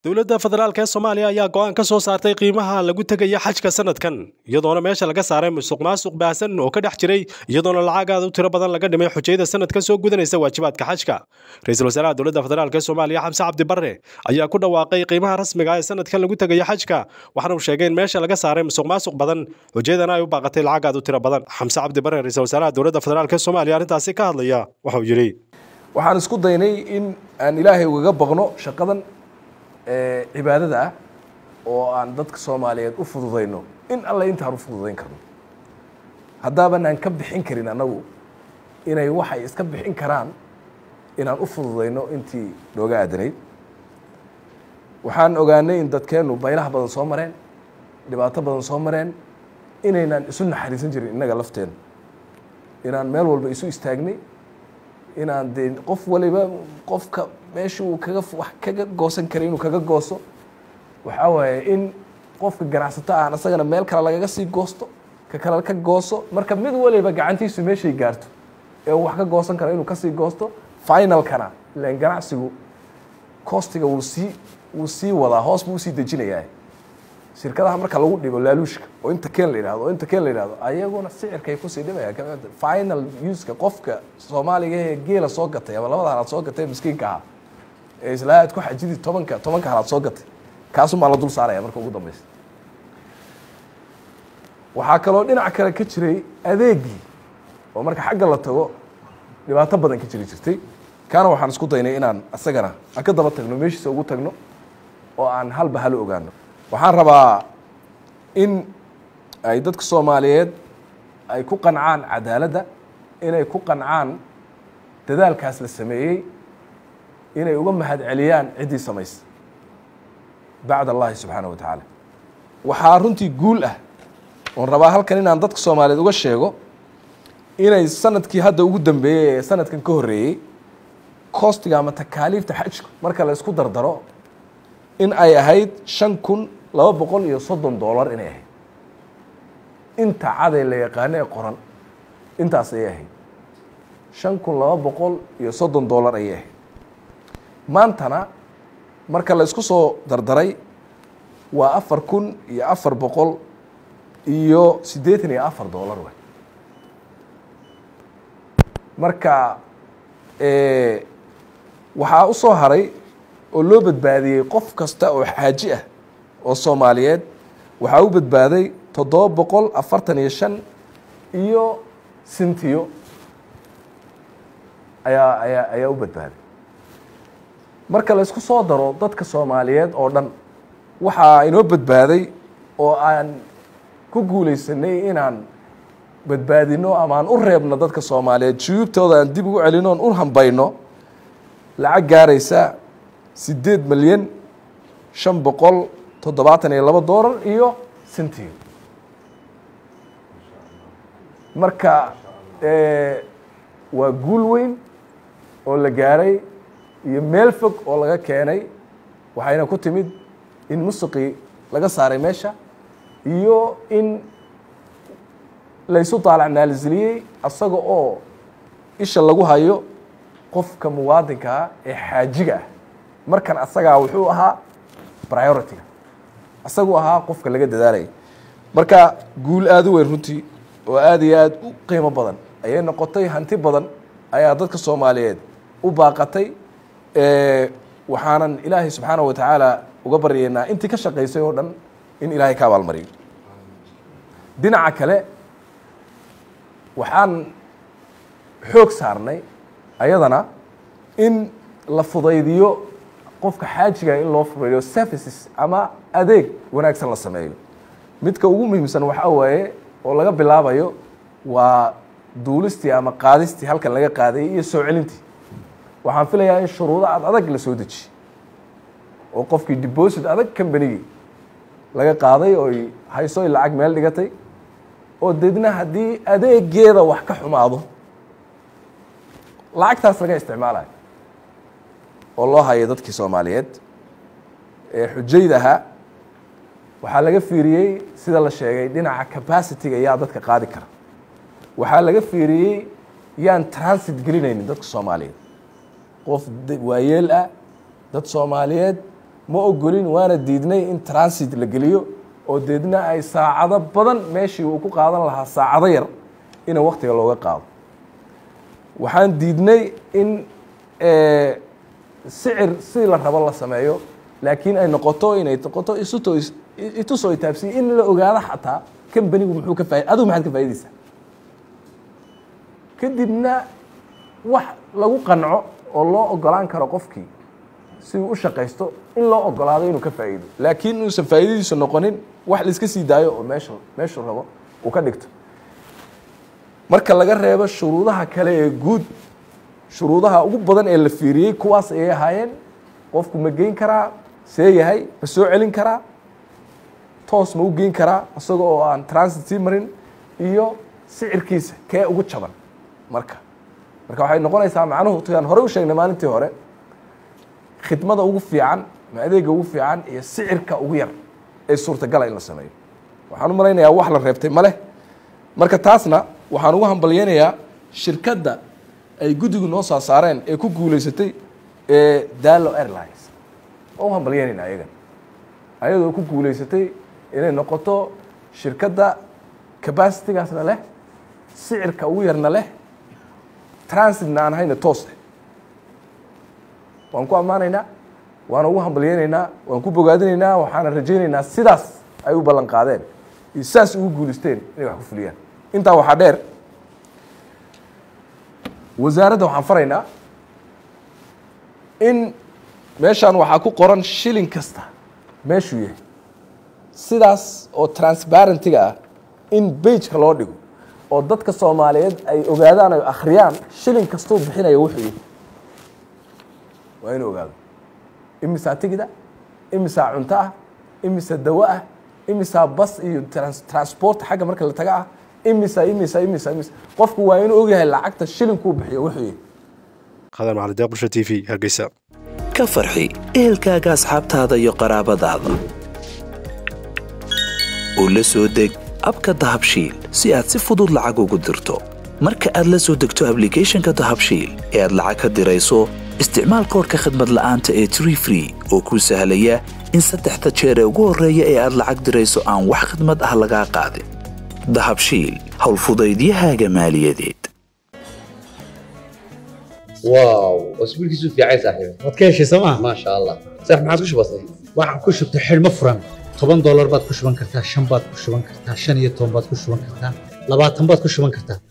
dowladda federaalk ee soomaaliya ayaa go'aan ka soo saartay qiimaha lagu tegaya xajka sanadkan iyadoona meesha laga saaray musuq maasuq baahsan oo ka dhex jiray iyadoona lacag aad u tiro badan laga dhimay xujayada sanadkan soo gudanaysa waajibaadka xajka ra-iisul wasaaraha dowladda federaalk ee soomaaliya xamse cabdi barre ayaa ku dhawaaqay qiimaha rasmiga ee sanadkan lagu tegaya xajka waxaana uu sheegay in meesha laga saaray musuq maasuq badan xujayadana ay u baaqatay lacag aad u tiro badan xamse cabdi barre ra-iisul wasaaraha dowladda federaalk ee soomaaliya arrintaasi ka hadlaya waxa uu yidhi waxaan isku daynay in aan ilaahay ugaga baqno shaqadan cibaadada ah oo aan dadka soomaaliyeed u fududayno in alle intaan u fududayn karno haddaaban aan ka bixin karin annagu inay waxay iska bixin karaan inaan u fududayno intii nooga aadanayd waxaan ogaanay in dadkeennu baylaha badan soo mareen dhibaato badan soo mareen inaynaan isu naxariisan jirin innaga lafteena inaan meel walba isu istaagnay inaan dee qof waliba qofka meesha uu kaga wax kaga goosan karay inuu kaga gooso waxaa waaye in qofka ganacsato aan isagana meel kale lagaga sii goosto ka kale ka gooso marka mid waliba gacantiisu meeshay gaarto ee uu wax ka goosan karo inuu kasii goosto finalkana ilan ganacsigu costiga wuu sii wuu sii wadaa hoos buu usii dejinayaa shirkadaha marka lagu dhibo laaluushka oo inta keen la yidhahdo oo inta keen la yidhahdo ayaguna sicirkay kusii dhimayaan final uska qofka soomaaliga ee geela soo gatay ama labada halaad soo gatay miskiinka ahaa ee islaa aad ku xajidi tobanka tobanka halaad soo gatay kaasumaa la dul saaraya marka ugu dambeysa waxaa kaloo dhinac kale ka jiray adeegii oo marka xagga la tago dhibaato badan ka jiri jirtay kaana waxaan isku daynay inaan isagana aan ka daba tagno meeshiisa ugu tagno oo aan halba halo ogaano waxaan rabaa in ay dadka soomaaliyeed ay ku qancaan cadaaladda inay ku qancaan dadaalkaas la sameeyey inay uga mahad celiyaan ciddii samaysa bacd allahi subxaana wa tacaala waxaa runtii guul ah oon rabaa halkan inaan dadka soomaaliyeed uga sheego inay sanadkii hadda ugu dambeeyey ee sanadkan ka horreeyey costiga ama takaaliifta xajku marka la isku dardaro in ay ahayd shan kun laba boqol iyo soddon dollar inay ahayd inta caday la yaqaano ee qoran intaas ayay ahayd shan kun laba boqol iyo soddon dollar ayay ahayd maantana marka la isku soo dardaray waa afar kun iyo afar boqol iyo siddeetan iyo afar dollar wey marka waxaa u soo haray oo loo badbaadiyey qof kasta oo xaaji ah oo soomaaliyeed waxaa u badbaaday toddoba boqol afartan iyo shan iyo sintiyo ayaa ayaa ayaa u badbaaday marka la isku soo daro dadka soomaaliyeed oo dhan waxaa inoo badbaaday oo aan ku guulaysanay inaan badbaadino ama aan u reebno dadka soomaaliyeed juyuubtooda aan dib ugu celino on u hambayno lacag gaaraysa siddeed milyan shan boqol toddobaatan iyo labo doolar iyo sintiyo marka waa guul weyn oo la gaaray iyo meel fog oo laga keenay waxayna ku timid in musiqii laga saaray meesha iyo in laysu daalacnaaliziliyey asaga oo isha lagu hayo qofka muwaadinkaa ee xaajiga ah markan asagaa wuxuu ahaa priority-ga asaguu ahaa qofka laga dadaalaya marka guul aada u weyn runtii oo aada iyo aada u qiimo badan ayay noqotay hanti badan ayaa dadka soomaaliyeed u baaqatay waxaanan ilaahay subxaana wa tacaala uga baryaynaa intii ka shaqaysay oo dhan in ilaahay ka abaalmariyo dhinaca kale waxaan xoog saarnay ayadana in la fudaydiyo qofka xaajiga in loo fudaydiyo services ama adeeg wanaagsan la sameeyo midka ugu muhiimsan waxaa waaye oo laga bilaabayo waa duulistii ama qaadistii halkan laga qaadayay iyo soo celintii waxaan filayaa in shuruudo ad adag la soo dejiye oo qofkii deposit adag combanigii laga qaaday oy hayso lacag meel dhigatay oo deedna haddii adeegeeda wax ka xumaado lacagtaas laga isticmaalayo oo loo hayo dadkii soomaaliyeed ee xujayda ahaa waxaa laga fiiriyey sida la sheegay dhinaca capacity-ga yaa dadka qaadi kara waxaa laga fiiriyey yaan transit gelinaynin dadka soomaaliyeed qof waayeel ah dad soomaaliyeed ma ogolin waana diidnay in transit la geliyo oo deedna ay saacado badan meeshii uu ku qaadan lahaa saacado yar ina waktiga looga qaado waxaan diidnay in sicir si la rabo la sameeyo laakiin ay noqoto inay noqoto isuto itusoo itaabsiye in la ogaado xataa kambanigu muxuu ka faa adigu maxaad ka faa'idaysaa kadibna wax lagu qanco oo loo ogolaan karo qofkii si uu u shaqaysto in loo ogolaado inuu ka faa'iido laakiin inuusan faa'iidadiisu noqonin wax la iska sii daayo oo meesha meeshuu rabo uu ka dhigto marka laga reebo shuruudaha kale ee guud shuruudaha ugu badan ee la fiiriyey kuwaas ayay ahaayeen qofku ma geyn karaa see yahay ma soo celin karaa toos ma u geyn karaa isaga oo aan transit sii marin iyo sicirkiisa kee ugu jaban marka marka waxay noqonaysaa macnuhu tuyaan hore u sheegnay maalintii hore khidmada ugu fiican ma adeega ugu fiican iyo sicirka ugu yar ee suurtagala in la sameeyo waxaan u malaynayaa wax la reebtay ma leh marka taasna waxaan ugu hambalyeynayaa shirkadda ay guddigu noo soo saareen ee ku guulaysatay ee dalo airlines oo u hambalyeynayna ayagan ayadoo ku guulaysatay inay noqoto shirkadda capacitigaasna leh sicirka ugu yarna leh transitna aan hayna toos leh waan ku ammaanaynaa waana ugu hambalyeynaynaa waan ku bogaadinaynaa waxaana rajaynaynaa sidaas ay u ballan qaadeen iyo sidaas ugu guulaysteen inay wax ku fuliyaan intaa waxaa dheer wasaaradda waxaan faraynaa in meeshaan waxaa ku qoran shilin kasta meeshuu yahay sidaas oo transparentiga ah in bageka loo dhigo oo dadka soomaaliyeed ay ogaadaan ay akhriyaan shilin kastuu bixinaya wuxuu yahay waa inuu ogaado imisaa tigida imisaa cunto ah imisa dawo ah imisaa bas iyo transport xagga marka la taga ah imisa imisa imisa imisa qofku waa inuu ogyahay lacagta shilinkuu bixiyo wuxuu yahay qadar macalin deeq bulsha t v hargeysa ka farxi ehelkaaga asxaabtaada iyo qaraabadaada u la soo deg abka dahabshiil si aad si fudud lacag ugu dirto marka aad la soo degto ablicathonka dahabshiil ee aad lacag ka dirayso isticmaal koorka khadmad la'aanta ee tree free oo kuu sahlaya in saddexda jeer ee ugu horreeya ee aad lacag dirayso aan wax khidmad ah lagaa qaadin dahabshiil howlfudaydiyahaaga maaliyadeed واو اسبوع كيسو في عايز صاحبي waad ka heshay sooma ما شاء الله صح ما عادش بسيط waxaan ku shubtay xidhmo furan toban doolar baad ku shuban kartaa shan baad ku shuban kartaa shan iyo toban baad ku shuban kartaa labaatan baad ku shuban kartaa